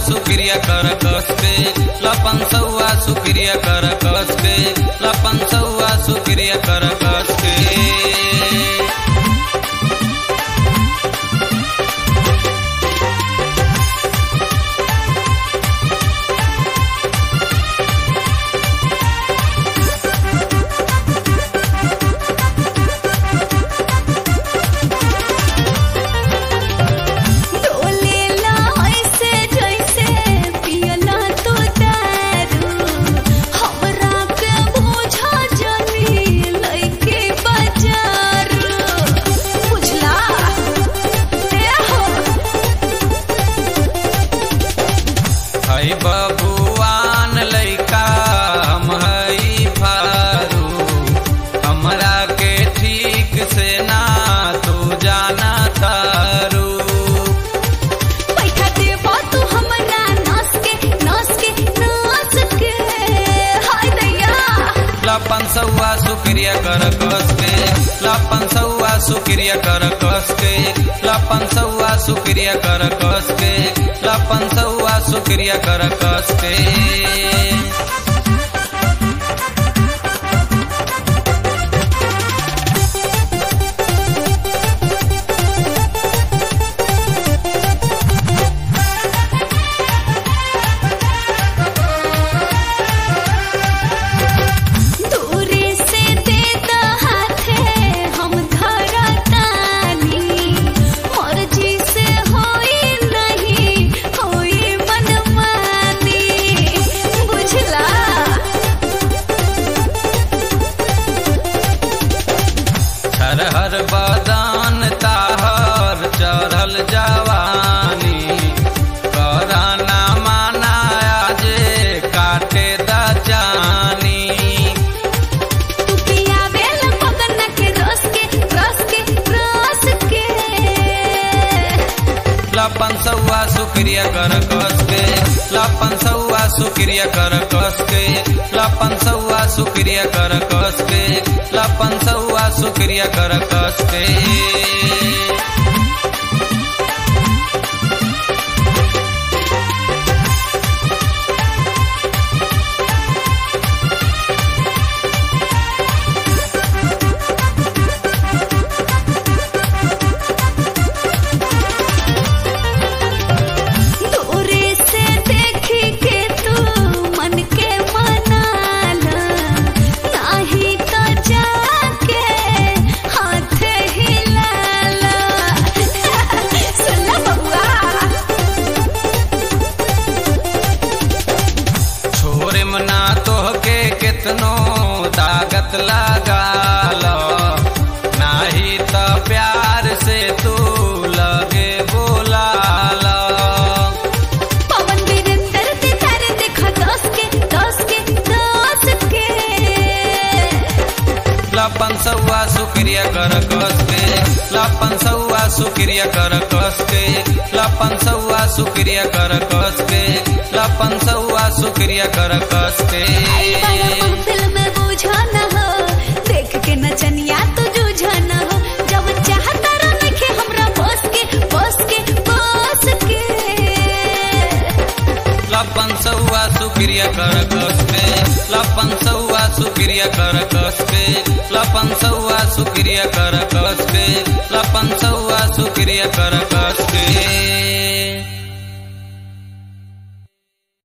सुक्रिया कर कस के लपन सौआ सुक्रिया कर कस के लपन सौआ सुक्रिया कर कस के डोलेला ऐसे जैसे पियला तो दारू हमरा के बोझा जनी लइके बाजार बुझला ए हो हई बबुआन लइका हम हई फारू हमरा के ठीक से ना तू जाना तारू पैसा देबा तू हमरा नास के नास के नास के हाय दैया लपन सौआ सुक्रिया कर कस के लपन सौआ सुक्रिया कर कस के लपन सौआ सुक्रिया कर कस के लपन सौआ सुक्रिया कर कस के दूरे से दे द हाथे हम धरतानी मर्जी से होई नहीं होई मनमानी बुझला हर बदान ताहर चढ़ल जवानी कराना माना जे काटे द जानी तू पियावेल मगन के रस के रस के रस के लपन सौआ सुक्रिया कर कस के लपन सौआ सुक्रिया कर कस के लपन सौआ सुक्रिया कर कस के लपन सौआ सुक्रिया कर कस के दूरे से देखी के तू मन के मनाला नाही तो जाके हाथ हिलाला सुनला बबुआ छोरे मना तोहके केतनो दागत लगाल नाही त प्यार से तू लगे बोलाल पवन वीरेंद्र ते तारे देखा दस के दस के दस के लपन सौआ सुक्रिया कर कस के लपन सौआ सुक्रिया कर कस के लपन सौआ सुक्रिया कर कस के लपन सौआ सुक्रिया कर कस के आई बड़ा महफिल में बूझा न हो देख के नचनिया तो जूझा न हो जब चाहता रखे हमरा बस के बस के बस के लपन सौआ सुक्रिया कर कस के लपन सौआ सुक्रिया कर कस के लपन सौआ सुक्रिया कर कस के लपन सौआ सुक्रिया कर कस